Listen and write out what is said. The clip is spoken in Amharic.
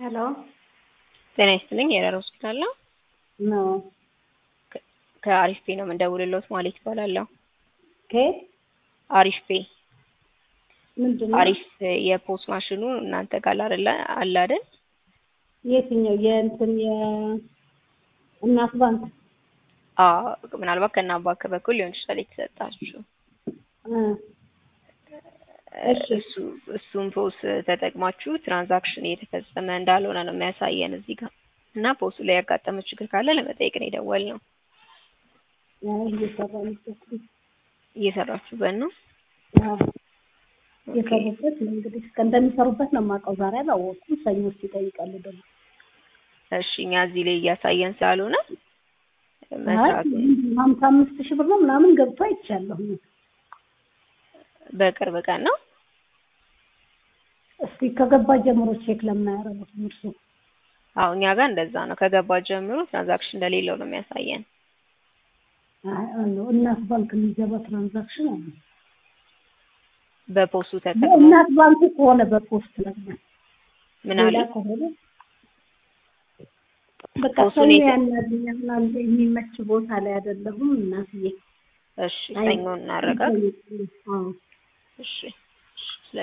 ሄሎ ጤና ይስጥልኝ የረር ሆስፒታል ነው። ነው ከአሪፍ ፔ ነው የምንደውልልዎት ማለት ይባላለሁ። ከየት አሪፍ ፔ ምንድን ነው? አሪፍ የፖስ ማሽኑ እናንተ ጋር አይደለ አለ አይደል? የትኛው የእንትን የእናት ባንክ አዎ ምናልባት ከእናት ባንክ በኩል ሊሆን ይችላል የተሰጣችሁ። እ እሺ። እሱ እሱን ፖስ ተጠቅማችሁ ትራንዛክሽን እየተፈጸመ እንዳልሆነ ነው የሚያሳየን እዚህ ጋር እና ፖሱ ላይ ያጋጠመ ችግር ካለ ለመጠየቅ ነው የደወልነው። አይ እየሰራንበት ነው። እየሰራችሁበት ነው? አዎ እየሰሩበት ነው። እንግዲህ እስከ እንደሚሰሩበት ነው የማውቀው። ዛሬ አላወቅኩም። ሰኞ ውስጥ ይጠይቃሉ ደግሞ እሺ እኛ እዚህ ላይ እያሳየን ስላልሆነ አይ መስራት ሀምሳ አምስት ሺህ ብር ነው ምናምን ገብቶ አይቻለሁ። በቅርብ ቀን ነው። እስኪ ከገባ ጀምሮ ቼክ ለምን አያደርጉትም እርሱ? አዎ እኛ ጋር እንደዛ ነው። ከገባ ጀምሮ ትራንዛክሽን እንደሌለው ነው የሚያሳየን። አይ አለው እናት ባንክ የሚገባ ትራንዛክሽን አለ። በፖሱ ተጠቅሞ በእናት ባንክ ከሆነ በፖስት ለምን ምን ሌላ አለ ከሆነ በቃ ፖስቱን ሰው የተ- ያናግኛል የሚመች ቦታ ላይ አይደለሁም እናትዬ። እሺ ሰኞ እናረጋግ አዎ እሺ